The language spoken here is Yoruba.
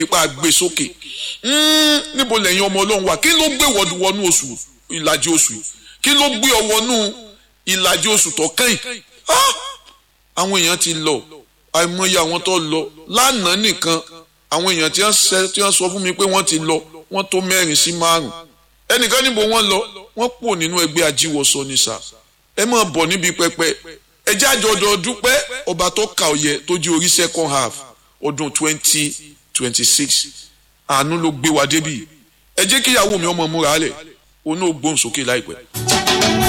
ipa gbé sókè níbo lẹ́yìn ọmọ ọlọ́run wà kí ló gbé wọnú oṣù ìlàjì oṣù yìí kí ló gbé ọ wọnú ìlàjì oṣù tó kàn yìí àwọn èèyàn ti lọ àìmọye àwọn tó lọ lánàá nìkan àwọn èèyàn tí wọ́n sọ fún mi pé wọ́n ti lọ wọ́n tó mẹ́rin sí márùn ẹnìkan níbo wọ́n lọ wọ́n pò nínú ẹgbẹ́ ajíwọsọ ní sà ẹ máa bọ̀ níbi pẹpẹ ẹ jẹ́ àjọ̀dọ̀ dúpẹ́ ọba tó kà ọ̀yẹ tó jí orí second half ọdún twenty twenty six àánú ló gbé wa débì ẹ jẹ́ kíyàwó mi ọmọ múra lẹ̀ òun náà gbóhùn sókè láìpẹ́.